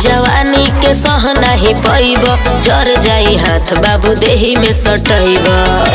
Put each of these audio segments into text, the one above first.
जवानी के सह नहीं पैब जर जाई हाथ बाबू देही में सटैब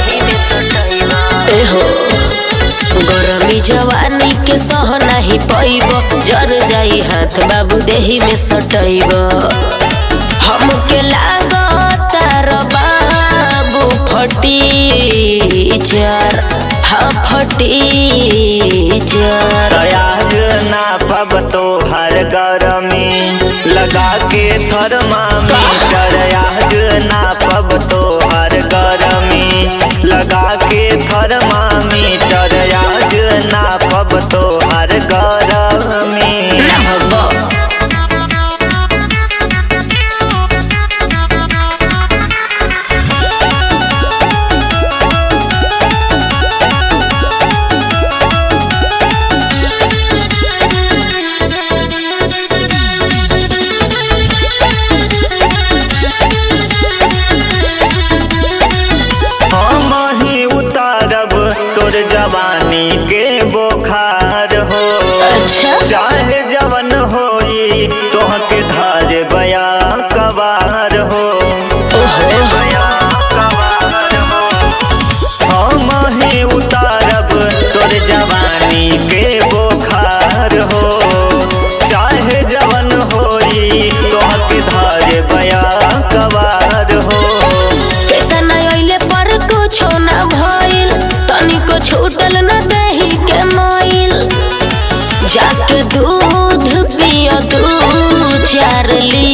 एहो गरमी जवानी के सह नहीं पैब जर जाई हाथ बाबू देही में सटैब हमके लागतार बाबू फटी चार हाँ फटी चार तयाज ना पब तो हर गरमी लगा के थर्मामीटर आज ना पब तो हर गरमी लगा के थर्मामीटर आज ना पब तो हर गरमी हम ही उतारब तोर जवानी के बोखार हो अच्छा चाहे जवन होई तोहके धार बया कबार हो हम ही उतारब तोर जवानी के बोखार हो चाहे जवन होई तोहके धार बया कबार हो केतना अइले पर कुछो ना भइल तनिको छूटल न दही के माइल जाके दूध पियो दू चार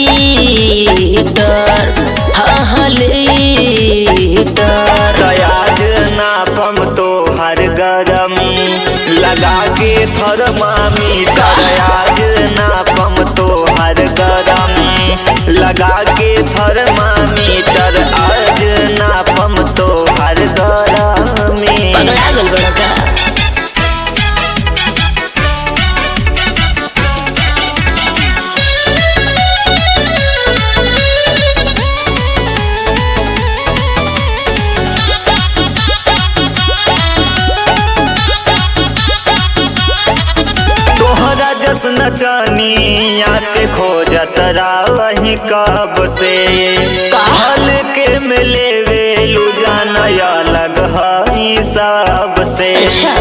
लीटर हाँ हाँ लीटर तयाज नापम तो हर गरमी लगा के थर्मामीटर आज नापम तो हर गरमी लगा के थर्मामीटर आज नापम तो हर गरमी पगला गल बड़ा का तोहरा जस नचनिया के खोजत रही कब से हल के मिले वेलू जाना अलग हई सबसे अच्छा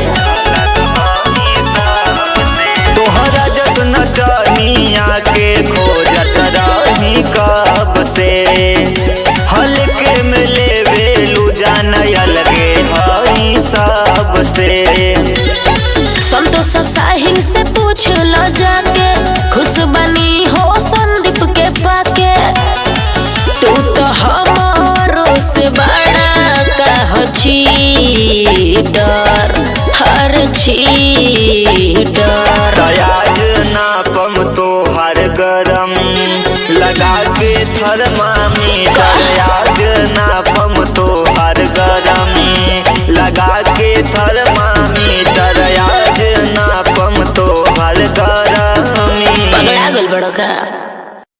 तोहरा जस नचनिया के खोजत रही कब से हल के मिले वेलू जाना अलगे हई सबसे संतोष साहिल से पूछ लो जाके खुश बनी हो संदीप के पाके तू तो हमारो से बड़ा कह डर हर डर तयाज नापम तो हर गरम लगा के थर्मामीटर आज नापम तो हर गरम लगा के थर्मामीटर आज नापम तो हर गरमी पगला गल बड़का